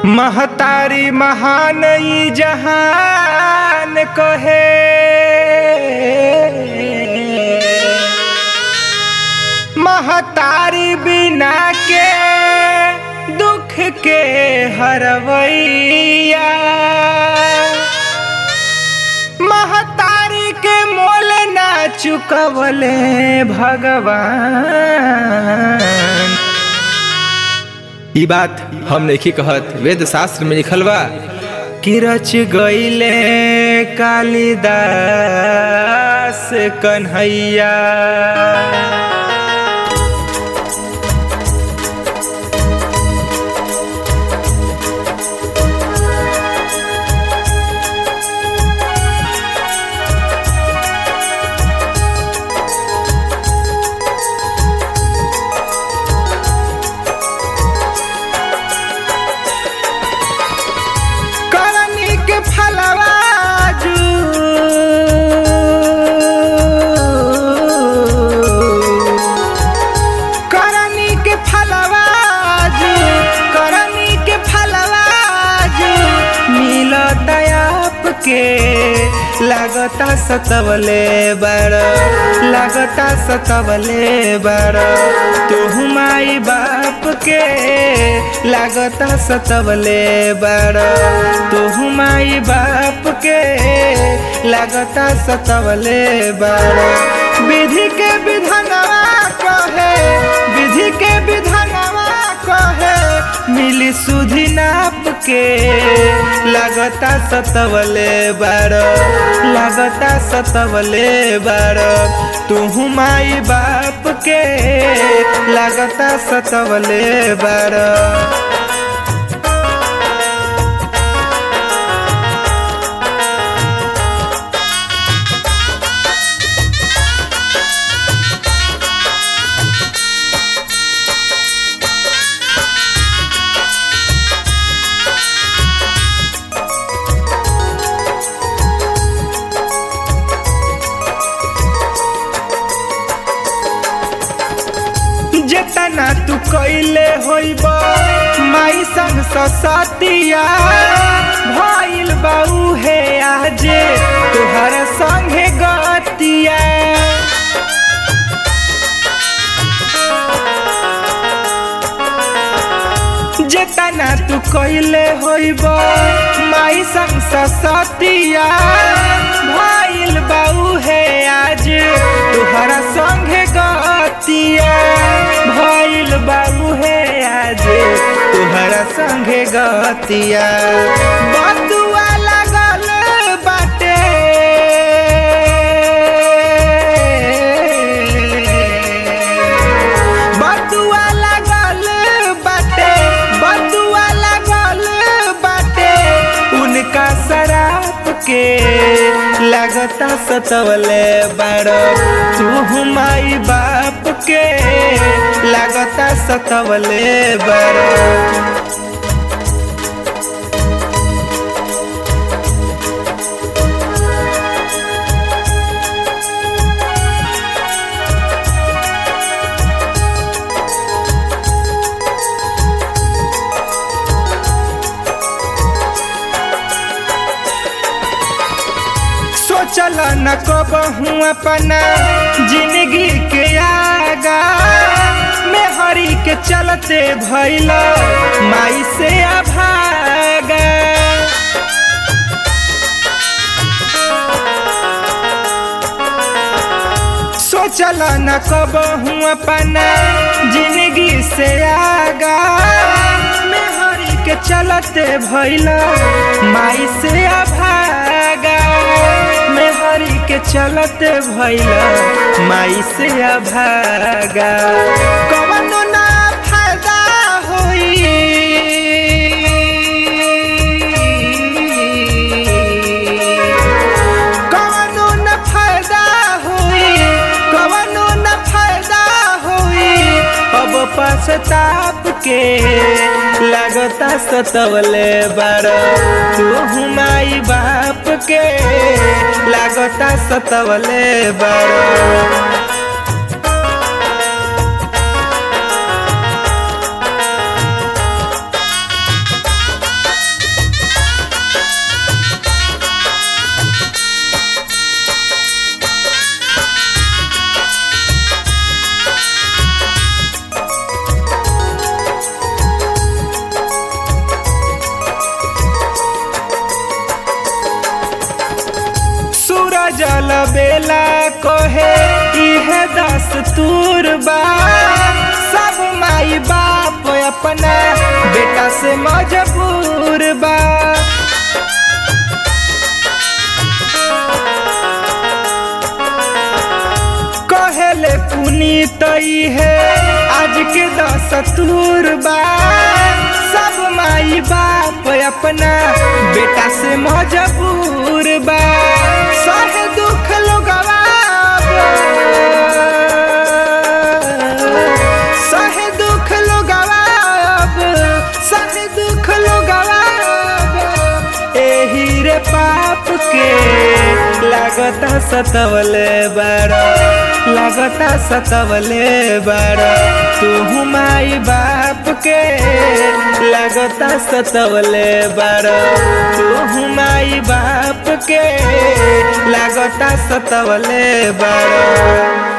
महतारी महान ई जहान कहे महतारी बिना के दुख के हरवैया महतारी के मोल ना चुकवले भगवान ई बात हम नहीं कहत वेद शास्त्र में लिखल बा कि रच गईले कालिदास कन्हैया करनी के फलवाजू करनी के फलवाजू करनी के फलवाजू मिलत आपके लागता सतवले बड़ लागता सतवले बड़ तू माई बाप के लागता सतवले बड़ तू माई बाप के लागता सतवले बड़ विधि के विधानवा कहे विधि के विधानवा कहे मिली सुधि नाप के लागता सतवले बड़ लागता सतवले बड़ तू माई बाप के लागता सतवले बड़ जेतना तू कैले होइब माई संग ससतिया भइल बाऊ हे आजे तुहर संगे गतिया जेतना तू कैले होइब माई संग ससतिया भइल बाऊ हे आज तुहरा संगे गतिया भइल बाबू हे आज तुहरा संगे गतिया बतुआ लागल बाटे बतुआ लागल बाटे बतुआ लागल बाटे उनका शराब के लागता सतवले बड़ तू माई बाप के लागता सतवले बड़ सोचल न कबहू अपना जिंदगी के आगा में हरी के चलते भैल माई से अभागा सोचल न कबहू अपना जिंदगी से आगा में हरी के चलते भैल माई से अभागा में हरी के चलते भैल माई से अभागा कवनो ना फायदा होई कवनो न फायदा होई कवनो न फायदा होई अब पछताप के लगता सतवले बड़ तू माई बाप के लागता सतवले बड़ कहे इहे दस्तूर बा सब माई बाप अपना बेटा से मजबूर बा कहले पुनीत है आज के दस्तूर बा सब माई बाप अपना बेटा से मजबूर बा सह दुख लोगवा सह दुख लोगवा सह दुख लोगवा एही रे पाप के लागता सतवले बड़ा लागता सतवले बड़ा तू माई बाप के लागता सतवले बड़ा तू माई बाप के लागता सतवले बड़ा